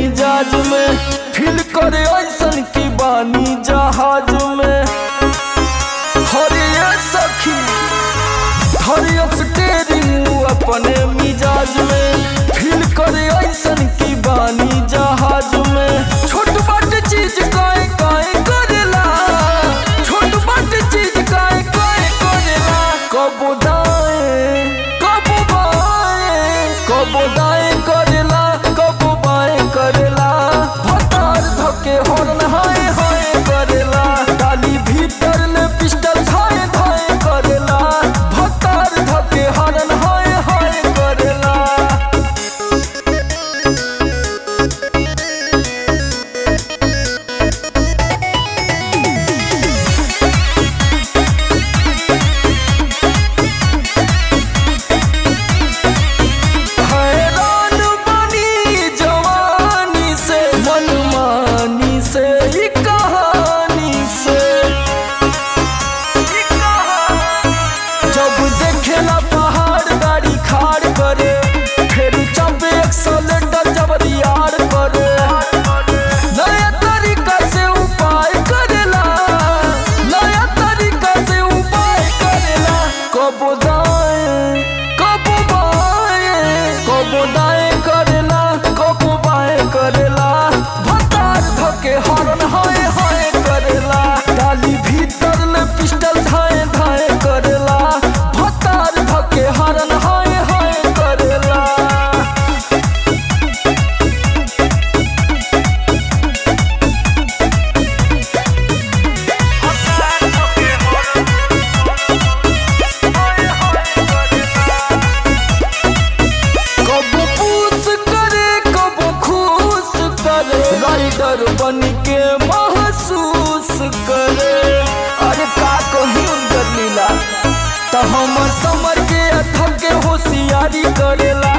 मिजाज में फील करे ऐसन की बानी जहाज में हरिये सखी हरिये स्टेरिंग अपने मिजाज में फील करे ऐसन की बानी जहाज में छोट बाट चीज काए काए करेला छोट बाट चीज काए काए करेला कबो दाएं कबो बाएं कबो दाएं करेला कबो बाएं करेला भतार धके हॉर्न हाय हाय करेला डाली भीतर ले पिस्टल धाए धाए करेला भतार धके हॉर्न हाय हाय करेला हैरान बनी जवानी से मनमानी से ई कहानी से जब देखेला पहाड़ गाड़ी खाड़ करे फिर जब एक्सलेटर जब रियार करे नया तरीका से उपाय करेला नया तरीका से उपाय करेला कबो दाएं कबो बाएं कबो दाएं करेला कबो बाएं करेला भतार धके हॉर्न हाय हाय करेला डाली भीतर ले पिस्टल धाए धाए करेला भतार धके हॉर्न हाय हाय करेला कबो पूस करे कबो खुश करे राइडर बन के महसूस करे अरे का कही उनकर लीला तो हमर समर के अथक के होशियारी करेला